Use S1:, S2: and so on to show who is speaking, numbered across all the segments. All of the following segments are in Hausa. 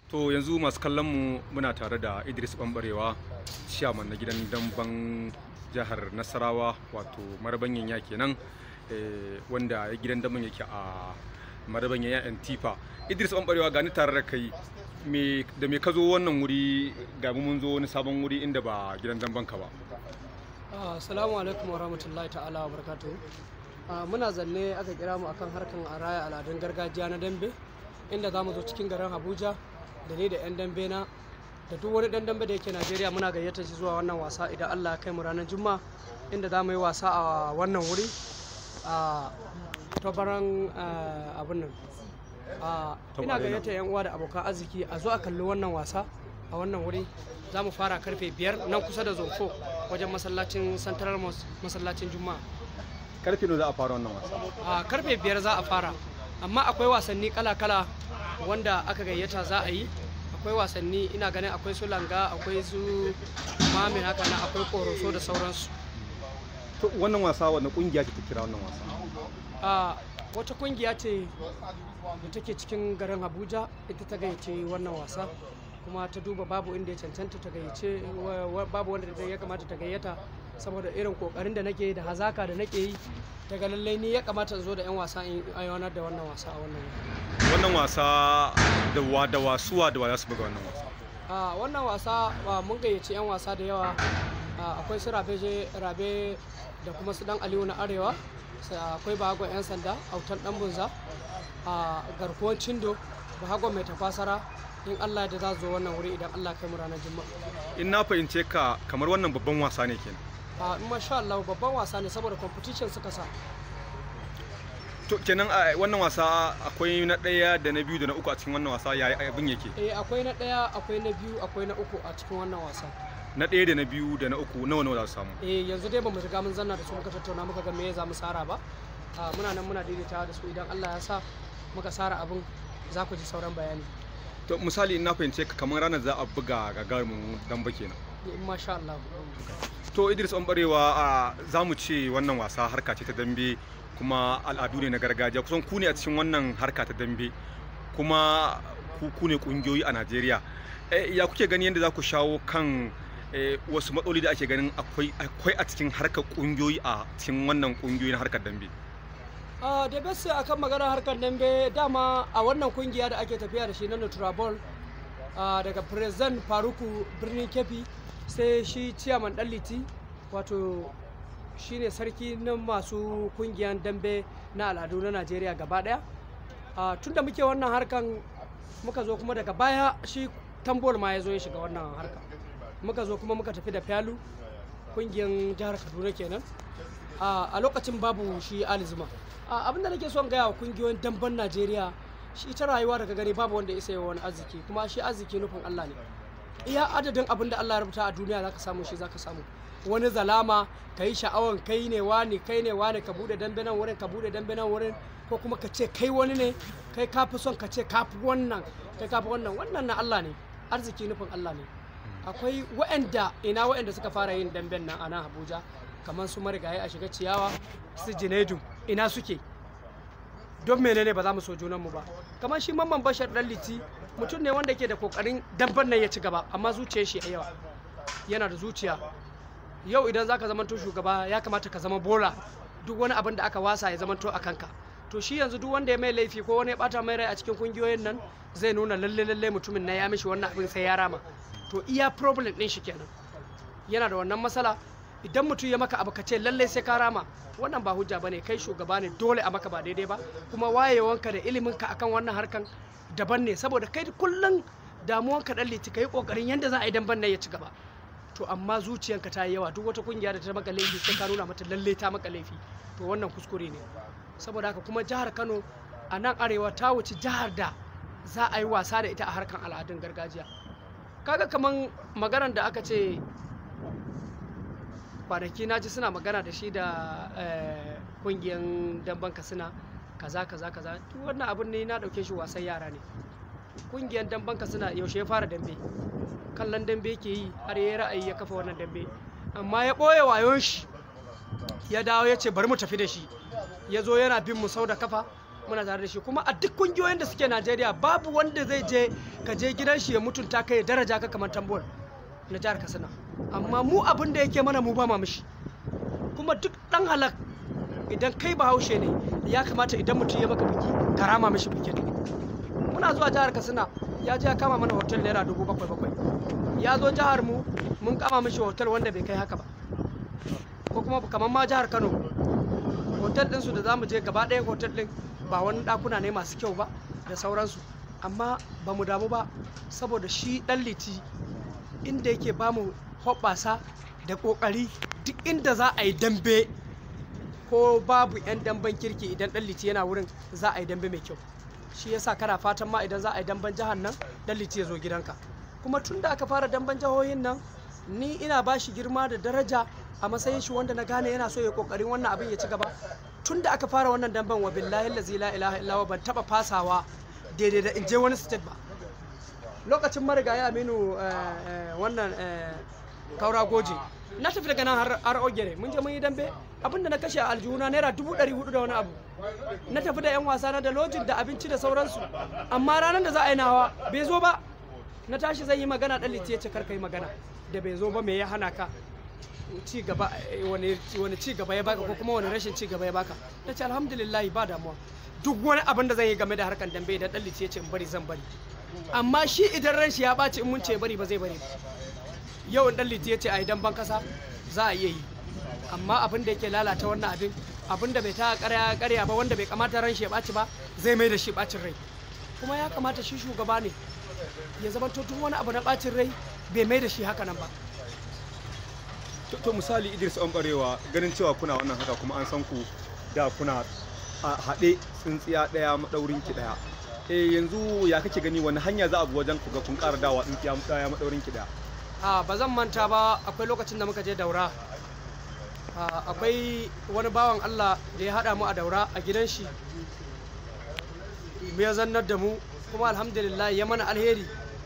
S1: To yanzu masu kallon mu muna tare da Idris Bambarewa, ciyaman na gidan damban jihar Nasarawa wato marabanyan ya kenan eh, wanda gidan damban yake a marabanyan ya Antifa. Idris Bambarewa gani tare da kai me da me ka zo wannan wuri ga mu mun zo wani sabon wuri inda ba gidan damban ka ba.
S2: Assalamu alaikum wa rahmatullahi ta'ala wa barakatuhu. Ah, Muna zanne aka kira mu akan harkan a raya al'adun gargajiya na dambe inda za mu zo cikin garin Abuja da ni da 'yan dambe na da duk wani dan dambe da yake Najeriya muna gayyata shi zuwa wannan wasa idan Allah ya kai mu ranar Juma'a inda za mu yi wasa a wannan wuri a tabaran ah, abin nan. Ah,
S1: Top
S2: ina
S1: Arena.
S2: gayyata 'yan uwa da abokan arziki a zo a kalli wannan wasa a wannan wuri za mu fara karfe biyar nan kusa da zonfo wajen masallacin central mosque masallacin juma'a
S1: Karfe ne za a fara wannan wasa.
S2: a karfe biyar za a fara amma akwai wasanni kala-kala wanda aka gayyata za a yi akwai wasanni ina ganin akwai su langa akwai su mamin haka na akwai koroso da sauransu
S1: To wannan wasa wanda kungiya ce ta kira wannan wasa.
S2: a wata kungiya ce da take cikin garin abuja ita ta gayyace wannan wasa kuma ta duba babu inda ya cancanta ta gayyace wa- wa- babu wanda ya kamata ta gayyata saboda irin kokarin da nake yi da hazaka da nake yi daga lallai ni ya kamata in zo da 'yan wasa in aiwanar da wannan wasa a wannan wuri.
S1: Wannan wasa da wa da wasuwa da wa za su buga wannan wasa.
S2: a wannan wasa a, mun gayyaci 'yan wasa da yawa a, akwai su rabe je- rabe da kuma su dan aliyu na arewa sai akwai bahagon 'yan sanda autan dan bunza a garkuwar cindo bahagon mai tafasara in allah da za su zo wannan wuri idan allah kai mu ranar juma'a
S1: In na fahimce ka kamar wannan babban wasa ne kenan.
S2: a in masha allah babban wasa ne saboda competition suka sa
S1: To kenan a wannan wasa akwai na ɗaya da na biyu da na uku a cikin wannan wasa yayi abin yake.
S2: eh akwai na ɗaya akwai na biyu akwai na uku a cikin wannan wasa
S1: Na ɗaya da na biyu da na uku nawa nawa za su samu.
S2: eh yanzu dai bamu riga mun zanna da su muka tattauna muka ga me za mu sara ba Ah, muna nan muna daidaitawa da su idan Allah ya sa muka sara abin za ku ji sauran bayani
S1: To misali in na fahimce ka kamar ranar za a buga gagarumin damba kenan.
S2: in masha Allah
S1: To Idris Ɓanɓarewa a za mu ce wannan wasa harka ce ta dambe kuma al'adu ne na gargajiya kusan ku ne a cikin wannan harka ta dambe kuma ku ku ne kungiyoyi a Najeriya. Eh, ya kuke gani yadda za ku shawo kan eh, wasu matsaloli da ake ganin akwai akwai a cikin harkar kungiyoyi a cikin wannan kungiyoyi na harkar dambe.
S2: Ah, da bese akan magana harkar dambe dama a wannan kungiya da ake tafiya da shi na Nutrabol ah, daga President Faruku birnin Kefi sai shi Ciyaman Dalliti wato shine sarki na masu kungiyan dambe na al'adu na Najeriya gaba daya Ah, tun da muke wannan harkan muka zo kuma daga baya shi tambol ma ya zo ya shiga wannan harka muka zo kuma muka tafi da fyalu kungiyan jihar kaduna kenan a a lokacin babu shi alizuma abin da nake son gaya wa kungiyoyin damben najeriya shi ita rayuwa daga gani babu wanda ya isa wani arziki kuma shi arziki nufin allah ne iya adadin abin da allah ya rubuta a duniya zaka samu shi zaka samu wani zalama ka yi sha'awan kai ne wani kai ne wani ka bude dambe nan wurin ka bude dambe nan wurin ko kuma ka ce kai wani ne kai ka fi son ka ce ka fi wannan kai ka fi wannan wannan na allah ne arziki nufin allah ne akwai waɗanda ina waɗanda suka fara yin damben nan a nan abuja kamar su marigayi a shiga ciyawa su jinaidu ina suke don menene ba za mu so junanmu ba kamar shi mamman bashar dan liti mutum ne wanda ke da kokarin damben nan ya ci gaba amma zuciyar shi a yawa yana da zuciya yau idan zaka zamanto shugaba ya kamata ka zama bola duk wani abin da aka wasa ya zamanto a kanka to shi yanzu duk wanda ya mai laifi ko wani ya bata mai rai a cikin kungiyoyin nan zai nuna lalle lalle mutumin na ya mishi wannan abin sai ya rama to iya problem din shi kenan yana da wannan matsala idan mutum ya maka abu ka ce lalle sai ka rama wannan ba hujja bane kai shugaba ne dole a maka ba daidai ba kuma wayewanka da iliminka akan wannan harkan daban ne saboda kai kullum damuwanka dan liti kai kokarin yanda za a yi damban nan ya ci gaba to amma zuciyanka ta yi yawa duk wata kungiya da ta maka laifi sai ka nuna mata lalle ta maka laifi to wannan kuskure ne saboda haka kuma jihar Kano a nan arewa ta wuce jihar da za a yi wasa da ita a harkan al'adun gargajiya kaga kaman maganar da aka ce kwanaki na ji suna magana da shi da eh, kungiyan damban kasina kaza kaza kaza duk wannan abin ne na dauke shi wasan yara ne kungiyan damban kasina yaushe ya fara dambe kallon dambe yake yi har ya ra'ayi ya kafa wannan dambe amma ya ɓoye wayon shi ya dawo ya ce bari mu tafi da shi ya zo yana bin mu sau da kafa muna tare da shi kuma a duk kungiyoyin da suke Najeriya babu wanda zai je ka je gidan shi ya mutunta ka ya daraja ka kamar tambuwar na jihar Katsina amma mu abin da yake mana mu ba ma mishi kuma duk dan halak idan kai bahaushe ne ya kamata idan mutum ya maka biki ka rama mishi bikin muna zuwa jihar Katsina ya je ya kama mana hotel naira dubu bakwai bakwai ya zo jihar mu mun kama mishi hotel wanda bai kai haka ba ko kuma kamar ma jihar Kano hotel ɗinsu da zamu je gaba ɗaya hotel ɗin ba wani ɗakuna ne masu kyau ba da sauransu amma ba mu damu ba saboda shi ɗan liti inda yake ba mu hoɓɓasa da ƙoƙari duk inda za a yi dambe ko babu 'yan damben kirki idan ɗan liti yana wurin za a yi dambe mai kyau shi yasa kana fatan ma idan za a yi damben jihar nan ɗan liti ya zo gidanka kuma tun da aka fara damben jihohin nan ni ina ba shi girma da daraja a matsayin shi wanda na gane yana so ya kokarin wannan abin ya ci gaba tun da aka fara wannan damben wa billahi lazi la ilaha illa ban taba fasawa daidai da in je wani state ba lokacin marigayi aminu wannan kaura goje na tafi daga nan har ogere mun je mun yi dambe abinda na kashe a aljihuna naira dubu ɗari hudu da wani abu na tafi da yan wasa na da lojin da abinci da sauransu amma ranar da za a yi nawa bai zo ba na tashi zan yi magana ɗan liti ya ce karka yi magana da bai zo ba me ya hana ka ci gaba wani ci gaba ya baka ko kuma wani rashin ci gaba ya baka na ce alhamdulillah ba damuwa duk wani abin da zan yi game da harkan dambe idan ɗan liti ya ce in bari zan bari amma shi idan ran shi ya ɓaci in mun ce bari ba zai bari yau in ɗan liti ya ce a idan ban kasa za a iya yi amma abin da yake lalata wannan abin abin da bai ta karya karya ba wanda bai kamata ran shi ya ɓaci ba zai mai da shi ɓacin rai kuma ya kamata shi shugaba ne ya zama duk wani abu na ɓacin rai bai mai da shi haka nan ba
S1: to misali idris an barewa ganin cewa kuna wannan haka kuma an san ku da kuna a haɗe tsintsiya ɗaya maɗaurin ki ɗaya eh yanzu ya kake gani wani hanya za a bi wajen ku ga kun ƙara dawa tsintsiya ɗaya maɗaurin ki ɗaya
S2: a ba zan manta ba akwai lokacin da muka je daura akwai wani bawan allah da ya haɗa mu a daura a gidan shi ya zannar da mu kuma alhamdulillah ya mana alheri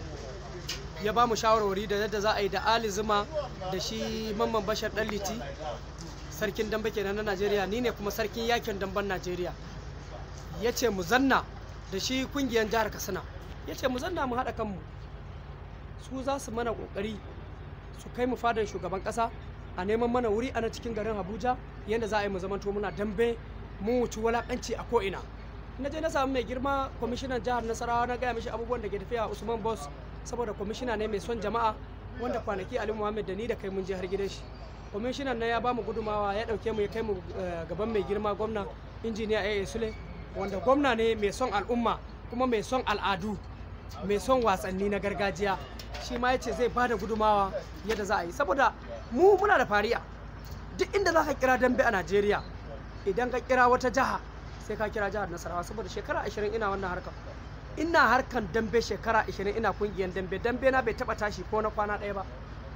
S2: ya ba mu shawarwari da yadda za a yi da ali zuma da shi mamman bashar dan liti sarkin dambe kenan na najeriya ni ne kuma sarkin yakin damben najeriya ya ce mu zanna da shi kungiyar jihar katsina ya ce mu zanna mu haɗa kanmu su za su mana ƙoƙari su kai mu fadan shugaban ƙasa a neman mana wuri a na cikin garin abuja yadda za a yi mu zamanto muna dambe mu wuci walaƙanci a ko'ina na je na samu mai girma kwamishinan jihar nasarawa na gaya mishi abubuwan da ke tafiya a usman boss saboda kwamishina ne mai son jama'a wanda kwanaki ali muhammad da ni da kai mun je har gidan shi kwamishinan na ya ba mu gudumawa ya dauke mu ya kai mu gaban mai girma gwamna injiniya aa sule wanda gwamna ne mai son al'umma kuma mai son al'adu mai son wasanni na gargajiya shi ma ya ce zai ba da gudumawa yadda za a yi saboda mu muna da fariya duk inda za ka kira dambe a najeriya idan ka kira wata jiha sai ka kira jihar nasarawa saboda shekara ashirin ina wannan harkar ina harkan dambe shekara 20 ina kungiyar dambe dambe na bai taba tashi ko na kwana ɗaya ba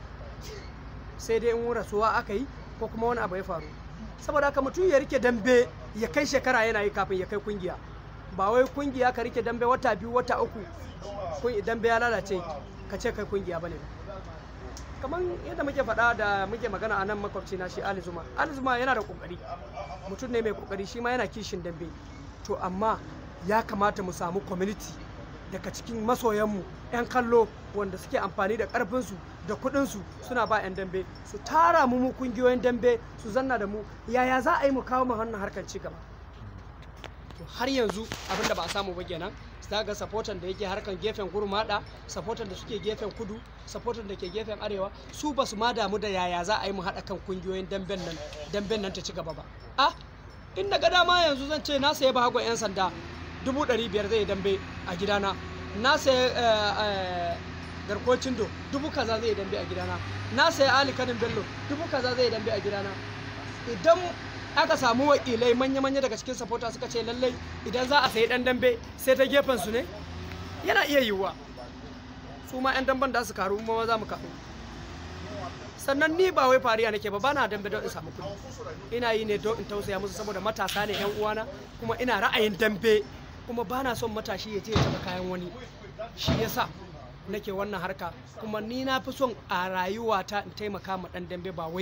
S2: sai dai in rasuwa aka yi ko kuma wani abu ya faru saboda haka mutum ya rike dambe ya kai shekara yana yi kafin ya kai kungiya ba wai kungiya ka rike dambe wata biyu wata uku dambe ya lalace ka ce kai kungiya bane kamar yadda muke faɗa da muke magana a nan makwabci na shi Ali Zuma Ali Zuma yana da kokari mutum ne mai kokari shi ma yana kishin dambe to amma ya kamata mu samu community daga cikin masoyanmu 'yan kallo wanda suke amfani da karfinsu da kudinsu suna ba 'yan dambe su tara mu mu kungiyoyin dambe su zanna da mu yaya za a yi mu kawo mu hannun harkar ci gaba to har yanzu abinda ba a samu ba kenan za ga sapotan da yake harkan gefen gurmada sapotan da suke gefen kudu sapotan da ke gefen arewa su ba su ma damu da yaya za a yi mu haɗa kan kungiyoyin damben nan damben nan ta ci gaba ba ah in daga dama yanzu zan ce na sayi bahagon 'yan sanda dubu ɗari biyar zai dambe a gidana na sayi garkocin do dubu kaza zai dambe a gidana na sayi ali kanin bello dubu kaza zai dambe a gidana idan aka samu wakilai manya-manya daga cikin sapota suka ce lallai idan za a sayi dan dambe sai ta gefen su ne yana iya yiwuwa su ma 'yan damben da su karu ma za mu karu sannan ni ba wai fariya nake ba bana dambe don in samu kuɗi ina yi ne don in tausaya musu saboda matasa ne 'yan uwana kuma ina ra'ayin dambe kuma bana son matashi ya je ya taɓa kayan wani shi yasa nake wannan harka kuma ni na fi son a rayuwata in taimaka ma dan dambe ba wai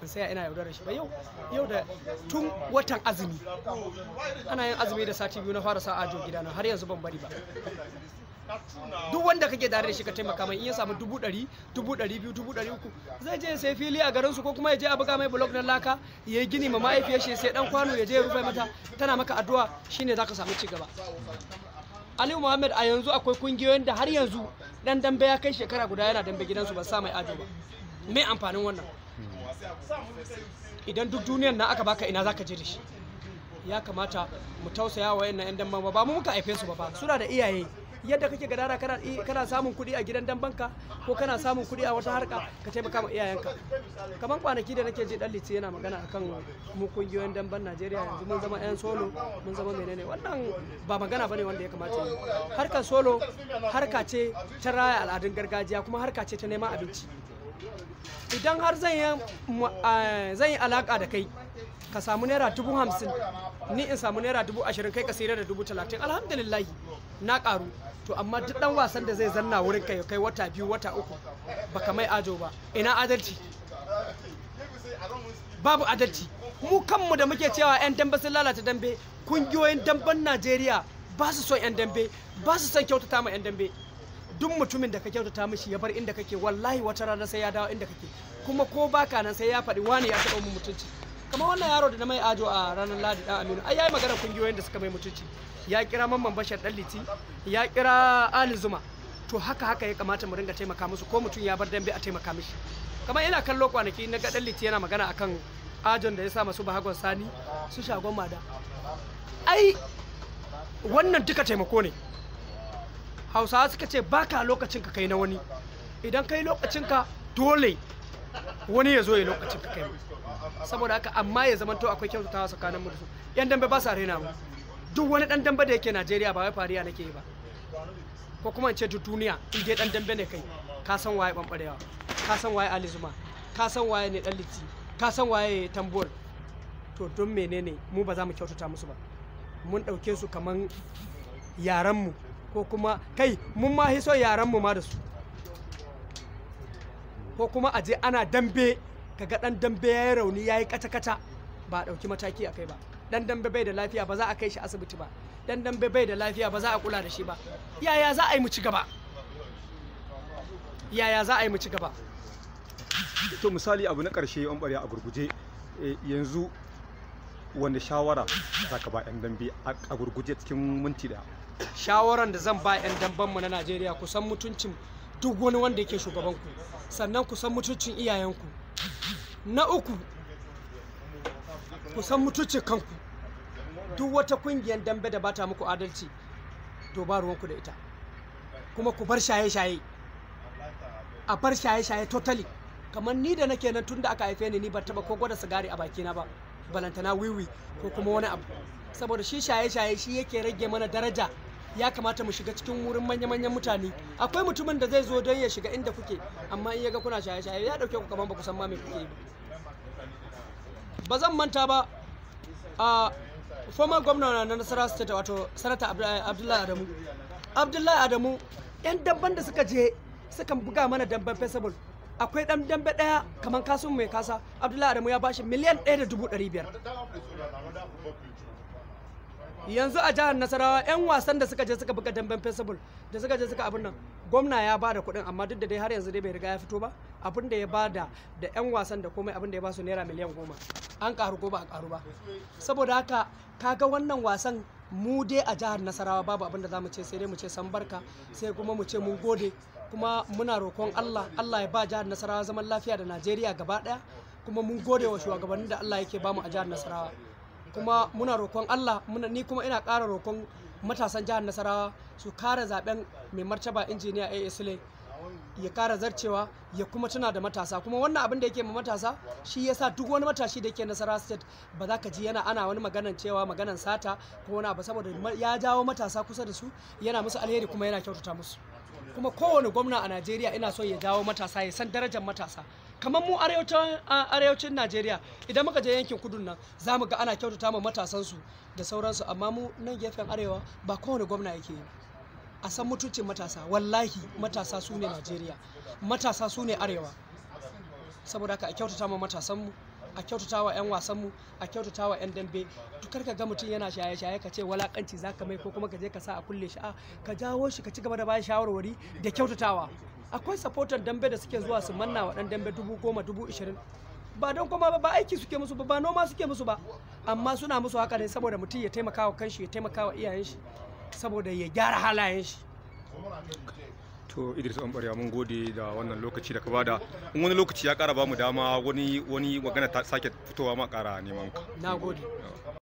S2: in saya ina yaudarar shi ba yau yau da tun watan azumi ana yin azumi da sati biyu na fara sa ajo gidana har yanzu ban bari ba duk wanda kake tare da shi ka taimaka mai in ya samu dubu ɗari dubu ɗari biyu dubu ɗari uku zai je ya sai fili a garin su ko kuma ya je a buga mai blok na laka ya yi gini ma mahaifiyar shi sai dan kwano ya je ya rufe mata tana maka addu'a shine zaka samu ci gaba Aliyu Muhammad a yanzu akwai kungiyoyin da har yanzu dan dambe ya kai shekara guda yana dambe gidansu ba sa mai ajo ba me amfanin wannan idan duk duniyar na aka baka ina zaka je da shi ya kamata mu tausaya wa wayannan yan damban ba ba mu muka haife su ba fa suna da iyaye yadda kake gadara kana kana samun kuɗi a gidan dambanka ko kana samun kuɗi a wata harka ka taimaka ma iyayenka kamar kwanaki da nake ji dan litsi yana magana akan mu kungiyoyin damban Najeriya yanzu mun zama yan solo mun zama menene wannan ba magana bane wanda ya kamata yi harkar solo harka ce ta raya al'adun gargajiya kuma harka ce ta neman abinci idan har zan yi zan yi alaka da kai ka samu naira dubu hamsin ni in samu naira dubu ashirin kai ka sayar da dubu talatin alhamdulillah na karu to amma duk dan wasan da zai zanna wurin kai kai wata biyu wata uku baka mai ajo ba ina adalci babu adalci mu kanmu da muke cewa yan dambe sun lalata dambe kungiyoyin damben najeriya ba su son yan dambe ba su son kyautata ma yan dambe duk mutumin da ka kyautata mishi ya bar inda kake wallahi wata rana sai ya dawo inda kake kuma ko baka nan sai ya faɗi wani ya taɓa mu mutunci kamar wannan yaro da na mai ajo a ranar ladi dan aminu ai yayi magana kungiyoyin da suka mai mutunci ya kira mamman bashar dan liti ya kira ali zuma to haka haka ya kamata mu ringa taimaka musu ko mutum ya bar dambe a taimaka mishi kamar ina kallo kwanaki na ga dan liti yana magana akan ajon da ya sa masu bahagon sani su shagon mada ai wannan duka taimako ne hausawa suka ce baka lokacin ka kai na wani idan kai lokacin ka dole wani ya zo ya lokacin ka kai saboda haka amma ya zamanto akwai kyautatawa tsakanin mu da su yan dambe ba sa rena mu duk wani dan dambe da yake Najeriya ba wai fariya nake yi ba ko kuma in ce duk duniya in dai dan dambe ne kai ka san waye bambarewa ka san waye Ali Zuma ka san waye ne dan liti ka san waye tambol to don menene mu ba za mu kyautata musu ba mun dauke su kaman yaran mu ko kuma kai mun ma hiso yaran mu ma da su ko kuma a je ana dambe kaga dan dambe ya yi rauni ya yi kata-kata ba a ɗauki mataki a kai ba dan dambe bai da lafiya ba za a kai shi asibiti ba dan dambe bai da lafiya ba za a kula da shi ba yaya za a yi mu ci gaba yaya za a yi mu ci gaba
S1: to misali abu na ƙarshe an ɓarya a gurguje yanzu wanda shawara za ka ba 'yan dambe a gurguje cikin minti daya
S2: shawaran da zan ba 'yan dambenmu na najeriya ku san mutuncin duk wani wanda yake shugabanku sannan ku san mutuncin iyayenku na uku ku san mutuncin kanku duk wata kungiyar dambe da bata muku adalci to ba ruwanku da ita kuma ku bar shaye-shaye a bar shaye-shaye totally kamar ni da nake nan tun da aka haife ni ni ban taba ko gwada sigari a bakina ba balantana wiwi ko kuma wani abu saboda shi shaye-shaye shi yake rage mana daraja ya kamata mu shiga cikin wurin manya-manyan mutane akwai mutumin da zai zo don ya shiga inda kuke amma in ya ga kuna shaye-shaye ya dauke ku kaman ba ku san ma me kuke yi ba zan manta ba a former gwamna na nasara state wato sanata abdullahi adamu abdullahi adamu yan damban da suka je suka buga mana damban festival akwai dan dambe daya kamar kasun mai kasa abdullahi adamu ya bashi miliyan ɗaya da dubu ɗari biyar yanzu a jihar nasarawa 'yan wasan da suka je suka buga damben festival da suka je suka abin nan gwamna ya ba da kuɗin amma duk da dai har yanzu dai bai riga ya fito ba abin da ya ba da da 'yan wasan da komai abin da ya ba su naira miliyan goma an karu ko ba a karu ba saboda haka kaga wannan wasan mu dai a jihar nasarawa babu abin da za mu ce sai dai mu ce san barka sai kuma mu ce mun gode kuma muna roƙon allah allah ya ba jihar nasarawa zaman lafiya da najeriya gaba ɗaya kuma mun gode wa shugabannin da allah yake bamu a jihar nasarawa kuma muna roƙon Allah muna ni kuma ina ƙara roƙon matasan jihar Nasarawa su kare zaben mai martaba injiniya A Sule ya kara zarcewa ya kuma tuna da matasa kuma wannan abin da yake ma matasa shi yasa duk wani matashi da yake Nasarawa state ba za ka ji yana ana wani maganan cewa maganan sata ko wani abu saboda ya jawo matasa kusa da su yana musu alheri kuma yana kyautata musu kuma kowane gwamna a Najeriya ina so ya jawo matasa ya san darajar matasa kamar mu arewacin Najeriya idan muka je yankin kudun nan za mu ga ana kyautata ma matasansu da sauransu amma mu nan gefen arewa ba kowane gwamna yake yi a san mutuncin matasa wallahi matasa su ne Najeriya matasa su ne arewa saboda haka a kyautata ma matasanmu a kyautata wa 'yan wasanmu a kyautata wa 'yan dambe dukar ka ga mutum yana shaye-shaye ka ce walakanci za ka mai ko kuma ka je ka sa a kulle shi a ka jawo shi ka ci gaba da bayan shawarwari da kyautatawa akwai supporter dambe da suke zuwa su manna wa dan dambe dubu goma dubu ishirin ba don kuma ba aiki suke musu ba ba noma suke musu ba amma suna musu haka ne saboda mutum ya taimaka wa kanshi ya taimaka wa iyayen shi saboda ya gyara halayen shi
S1: to idris ɓanɓarewa mun gode da wannan lokaci da ka bada in wani lokaci ya ƙara ba mu dama wani wani magana ta sake fitowa ma ƙara neman ka
S2: na gode